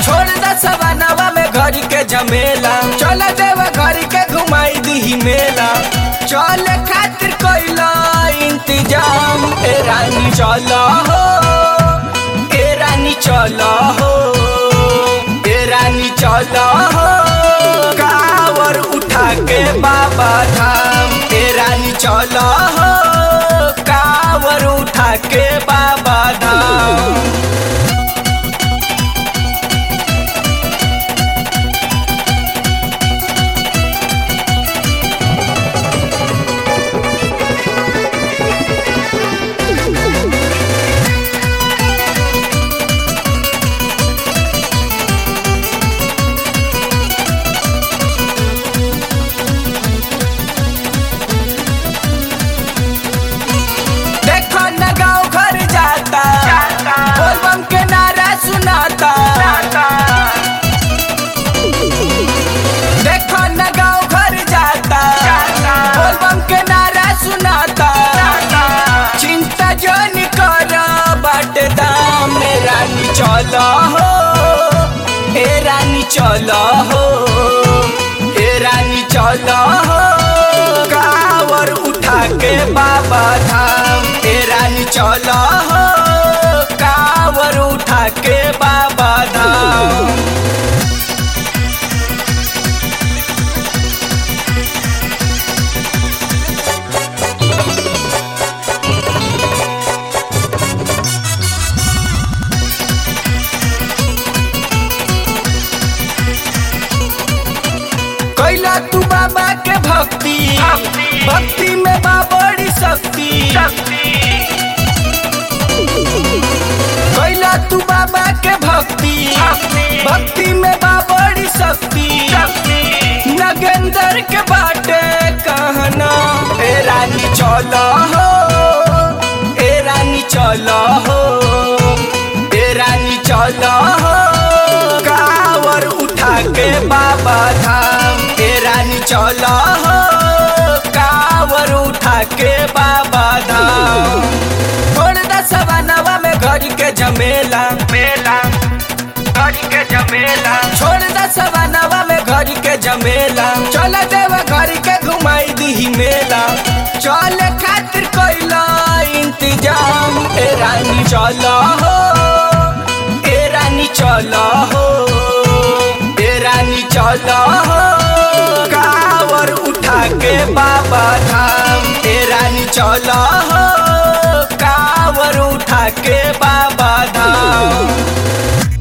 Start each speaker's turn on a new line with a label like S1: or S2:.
S1: छोड़ द सवानवा में घरी के झमेला चल देव घरी के घुमाई दी मेला चल खातिर कोइला इंतजाम ए रानी चल हो ए रानी चल हो ए रानी चल हो कावर उठा के बाबा धाम ए रानी चल हो कावर उठा के बाबा धाम देखो न गाँव घर जाता बोलबम के नारा सुनाता देखो न गाँव घर जाता बोलबम के नारा सुनाता चिंता जो कर बाट दाम ए रानी चलो हो ए रानी चलो हो ए रानी चलो हो कावर उठा के बाबा धाम ए रानी चलो हो कावर उठा के बाबा धाम कैला तू बाबा के भक्ति भक्ति में बा बड़ी शक्ति कैला तू बाबा के भक्ति भक्ति में बा बड़ी शक्ति नगेंदर के बाटे कहना ए रानी चलो हो ए रानी चलो हो ए रानी चलो हो कावर उठा के बाबा धाम ए रानी चलो हो कावर उठा के बाबा धाम छोड़ द सवानवा में घरी के झमेला मेला घरी के झमेला छोड़ द सवानवा में घरी के झमेला चल देव घरी के घुमाई दी मेला चल खातिर कोइला इंतजाम ए रानी चलो हो ए रानी चलो हो ए रानी चलो हो कावर उठा के बाबा धाम ए रानी चलो हो कावर उठा के बाबा धाम